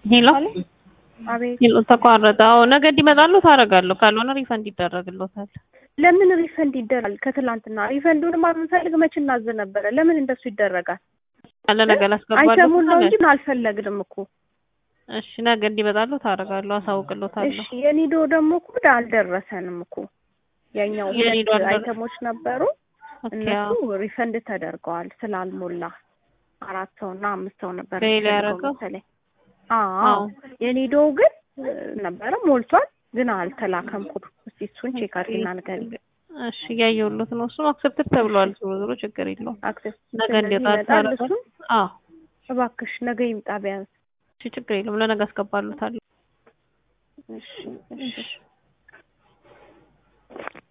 ሄሎ አቤት ሄሎ ተቋረጠ። አዎ ነገ እንዲመጣሉ ታደርጋለሁ። ካልሆነ ሪፈንድ ይደረግልዎታል። ለምን ሪፈንድ ይደረጋል? ከትላንትና ሪፈንዱንማ የምንፈልግ መች እናዝ ነበረ። ለምን እንደሱ ይደረጋል? ያለ ነገ ላስገባለሁ። አይሰሙን ነው እንጂ አልፈለግንም እኮ። እሺ ነገ እንዲመጣሉ ታደርጋለሁ። አሳውቅልዎታለሁ። እሺ የኒዶ ደግሞ እኮ አልደረሰንም እኮ ያኛው የኒዶ ሁለት አልደረ- አይተሞች ነበሩ ኦኬ እነሱ አዎ። ሪፈንድ ተደርገዋል ስላልሞላ አራት ሰው እና አምስት ሰው ነበር ፌል የሚፈልገው ያደረገው? መሰለኝ። አዎ አዎ። የኒዶው ግን እ, ነበረ ሞልቷል፣ ግን አልተላከም ኮዱ። እስቲ እሱን ቼክ አድርጊና ንገሪኝ። እሺ እያየሁሎት ነው። እሱም አክሰፕትድ ተብሏል። ዞሮ ዞሮ ችግር የለውም። አክሰስ ነገ ስለዚህ እንዲወጣ ይመጣል ታደርጋለህ? እሱን አዎ እባክሽ ነገ ይምጣ ቢያንስ። እሺ ችግር የለውም። ለነገ አስገባሉታለሁ። እሺ እሺ